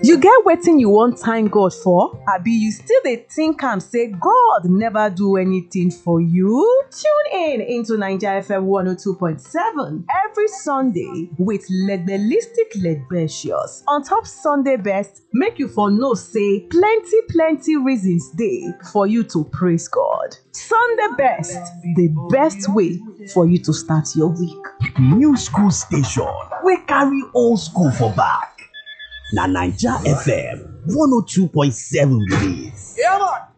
You get wetin you wan thank God for? Abi you still dey think am say God never do anything for you? Tune in into Naija FM 102.7 every Sunday with Legbelistic Legbetious on top Sunday best make you for know say plenty plenty reasons dey for you to praise God. Sunday best, the best way for you to start your week. New school station wey carry old school for back. Na Naija FM 102.7 be dis. Yeah, man.